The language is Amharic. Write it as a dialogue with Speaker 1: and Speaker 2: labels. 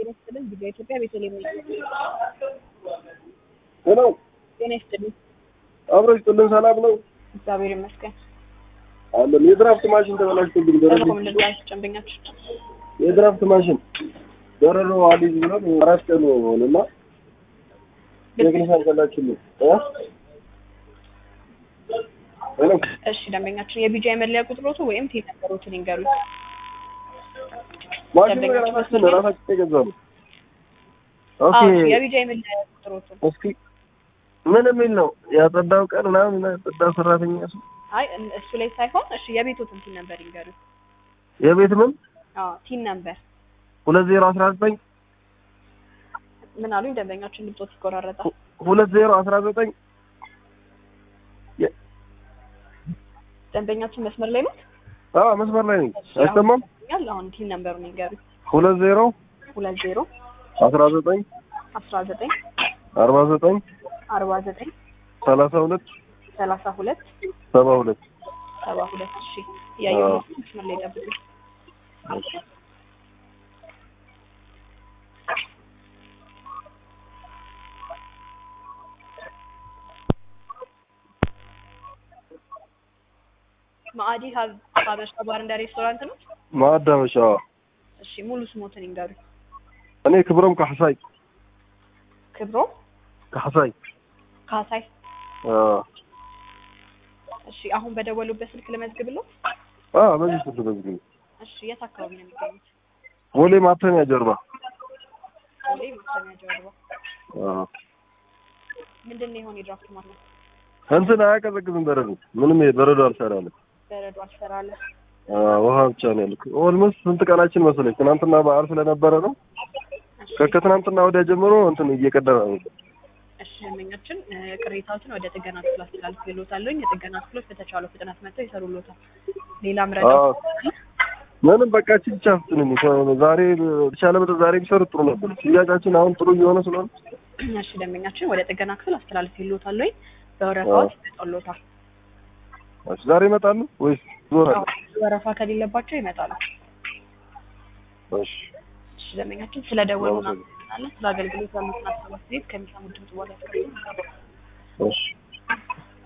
Speaker 1: ጤና ይስጥልን ቪዲዮ ኢትዮጵያ ቤተልሔም ነኝ።
Speaker 2: ሄሎ
Speaker 1: ጤና ይስጥልኝ።
Speaker 2: አብረሽ ጥልን ሰላም ነው
Speaker 1: እግዚአብሔር ይመስገን።
Speaker 2: አለን። የድራፍት ማሽን ተበላሽቶብኝ ደረጃ
Speaker 1: ተልኮ ምን ልርዳሽ? ጨንበኛችሁ
Speaker 2: የድራፍት ማሽን ደረሮ አሊዝ ብለን አራት ቀን ሆነና ቴክኒሻን ከላችሁልኝ እ ሄሎ
Speaker 1: እሺ፣ ደንበኛችን የቢጃ የመለያ ቁጥሮቱ ወይም ቴ ነበሮትን ይንገሩኝ።
Speaker 2: ማሽኑ
Speaker 1: ደንበኞች
Speaker 2: የራሳችን
Speaker 1: መስመር ላይ?
Speaker 2: ራሳችን የገዛ ነው። ኦኬ
Speaker 1: አዎ፣ የቢጃ የመለያ ቁጥሮቱን
Speaker 2: እስኪ ምን የሚል ነው ያጸዳው ቀን ምናምን ያጸዳ ሰራተኛ እሱ
Speaker 1: አይ እን- እሱ ላይ ሳይሆን እሺ፣ የቤቶትን ቲን ነበር ይንገሩኝ።
Speaker 2: የቤት ምን
Speaker 1: አዎ፣ ቲን ነበር
Speaker 2: ሁለት ዜሮ አስራ ዘጠኝ
Speaker 1: ምን አሉኝ? ደንበኛችን ድምጾት ይቆራረጣል።
Speaker 2: ሁለት ዜሮ አስራ ዘጠኝ
Speaker 1: ደንበኛችን መስመር ላይ ነው።
Speaker 2: አዎ መስመር ላይ ነኝ አይሰማም
Speaker 1: ያል አሁን ቲን ነምበሩን ይንገሩኝ።
Speaker 2: ሁለት ዜሮ
Speaker 1: ሁለት ዜሮ
Speaker 2: አስራ ዘጠኝ
Speaker 1: አስራ ዘጠኝ
Speaker 2: አርባ ዘጠኝ
Speaker 1: አርባ ዘጠኝ
Speaker 2: ሰላሳ ሁለት
Speaker 1: ሰላሳ ሁለት
Speaker 2: ሰባ ሁለት
Speaker 1: ሰባ ሁለት እሺ እያየሁ ነው። መስመር ላይ ጠብቁኝ። ማዕዲ ሀብ- ሀበሻ ባር እንደ ሬስቶራንት ነው።
Speaker 2: ማዳመሻ
Speaker 1: እሺ ሙሉ ስሞትን ይንገሩኝ።
Speaker 2: እኔ ክብሮም ካሕሳይ
Speaker 1: ክብሮ
Speaker 2: ካሕሳይ
Speaker 1: ካሳይ።
Speaker 2: አዎ
Speaker 1: እሺ አሁን በደወሉበት ስልክ ልመዝግብለው።
Speaker 2: አዎ በዚህ ስልክ በዚህ
Speaker 1: እሺ የት አካባቢ ነው የሚገኙት?
Speaker 2: ቦሌ ማተሚያ ጀርባ
Speaker 1: ቦሌ ማተሚያ ጀርባ።
Speaker 2: አዎ
Speaker 1: ምንድን ነው የሆነ የድራፍት ማለት ነው?
Speaker 2: እንትን አያቀዘቅዝም በረዶ ምንም በረዶ አልሰራለም
Speaker 1: በረዶ አልሰራለ።
Speaker 2: አዎ ውሃ ብቻ ነው ያልኩ ኦልሞስት ስንት ቀናችን መሰለኝ ትናንትና በዓል ስለነበረ ነው
Speaker 1: እሺ
Speaker 2: ከከትናንትና ወዲያ ጀምሮ እንትን እየቀደረ ነው
Speaker 1: እሺ ደንበኛችን እ፣ ቅሬታዎችን ወደ ጥገና ክፍል አስተላልፍልዎታለሁ። የጥገና ክፍሎች በተቻለው ፍጥነት መጥተው ይሰሩልዎታል። ሌላም ረዳ
Speaker 2: አዎ ምንም በቃ እቺ ብቻ ፍትንኝ ዛሬ የተሻለ መጠን ዛሬ ቢሰሩ ጥሩ ነበር ሽያጫችን አሁን ጥሩ እየሆነ ስለሆነ
Speaker 1: እሺ ደንበኛችን ወደ ጥገና ክፍል አስተላልፍልዎታለሁ። በወረፋዎች ይመጣልዎታል።
Speaker 2: እሺ ዛሬ ይመጣሉ ወይስ ዞራል
Speaker 1: አዎ፣ ወረፋ ከሌለባቸው ይመጣሉ።
Speaker 2: እሺ
Speaker 1: እሺ ደንበኛችን ስለ ደወሉ
Speaker 2: አመሰግናለሁ።
Speaker 1: እናመሰግናለን። ስለ አገልግሎት ያሉትን አስተያየት ከሚሰሙት ድምጽ በኋላ ያስቀምጡ።
Speaker 2: እሺ